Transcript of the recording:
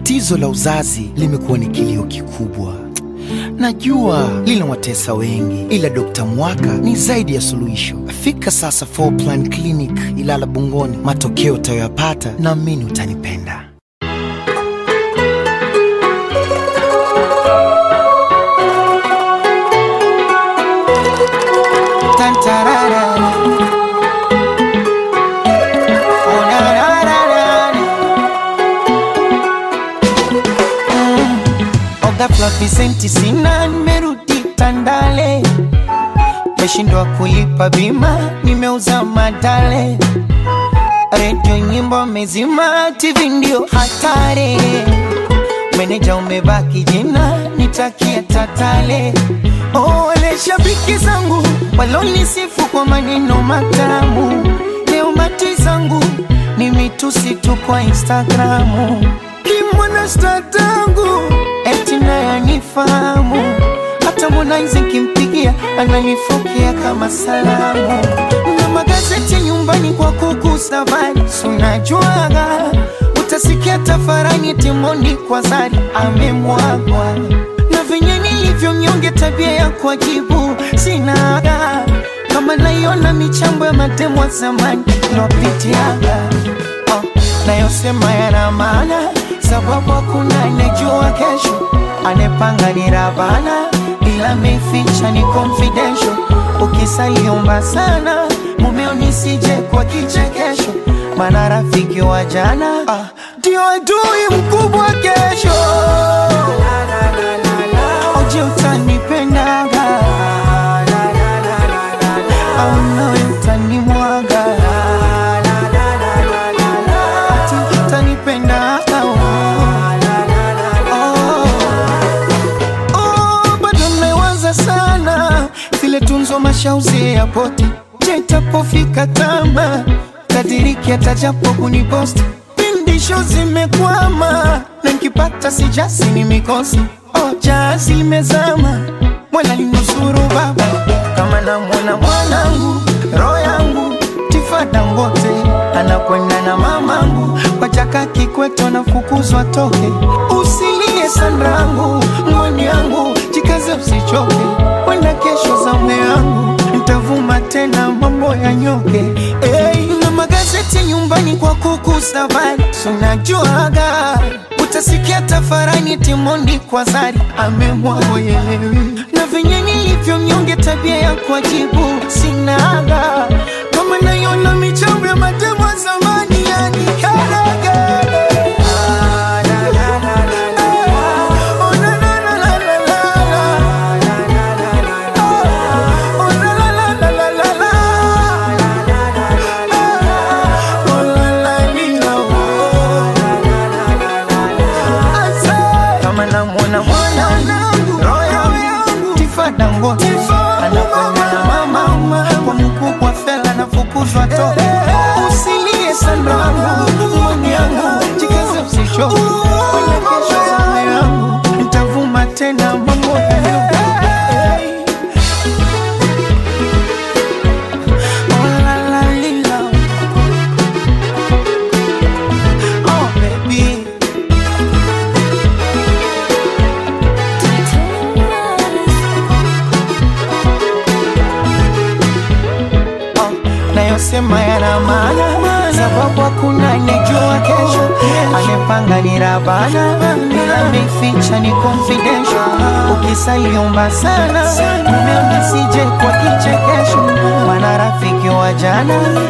Tatizo la uzazi limekuwa ni kilio kikubwa. Najua linawatesa wengi, ila Dr. Mwaka ni zaidi ya suluhisho. Fika sasa Four Plan Clinic Ilala Bungoni, matokeo utayoyapata naamini utanipenda. Tantarara. Oh, na, na, na, na, na. Ghafla visenti sina, nimerudi Tandale, meshindwa kulipa bima, nimeuza madale, redio nyimbo mezima, TV ndio hatari, meneja umebaki jina, nitakia tatale. Oh, wale shabiki zangu walonisifu kwa maneno matamu, leo mati zangu ni mitusi tu kwa Instagramu, kimwana statangu eti naye anifahamu, hata Harmonize nkimpigia ananifokea kama salamu, na magazeti nyumbani kwa kuku safari, sunajuaga utasikia tafarani timoni kwa zari amemwagwa na venye nilivyo mnyonge, tabia ya kuajibu sinaga, kama naiona michambo ya matemo wa zamani lopitiaga oh, nayosema yana maana, sababu hakuna anejua kesho, anepanga ni Rabana, ila meficha ni confidential. Ukisaliomba sana mumeo nisije kwa kichekesho, maana rafiki wa jana ah, ndio adui mkubwa kesho. Oje utanipendaga au nawe utanimwaga ati utanipendaga oh. Oh, bado mmewaza sana zile tunzo mashauzi ya poti je itapofika tama tadiriki atajapo kuniposti pindisho zimekwama na nkipata sijasi ni mikosi oh, jazi limezama mwana linusuru baba kama namwona mwanangu roho yangu tifada ngote anakwenda na mamangu kwa chaka kikweto nafukuzwa toke usilie sanrangu mwani yangu jikaze usichoke wenda kesho zamu yangu ntavuma tena mambo ya nyoke hey, na magazeti nyumbani kwa kuku safari sunajuaga utasikia tafarani timondi kwa zari amemwagoyelewi na venye nilivyo mnyonge tabia ya kuajibu sinaga kama naiona michambo ya matemo ya zamani yani karaga Oh, na, na, na, na, na, na. Oh, la, la, la, la, la, la, la. Oh, la, la, lila, oh. Asa. kama namwona mwanangu roho yangu tifada ngote anakwenda na mama kwa mkubwa fela nafukuzwa toke usilie sandangu mwani yangu jikaze usichoke kwenda kesho zame yangu ntavuma tena mambo yanyoke Oh, la, la, lila. Oh, baby. Oh, nayosema yana maana, sababu hakuna anejua kesho. Anepanga ni Rabana, ila meficha ni confidential. Ukisaliomba sana, mumeo nisije kwa kichekesho, maana rafiki wa jana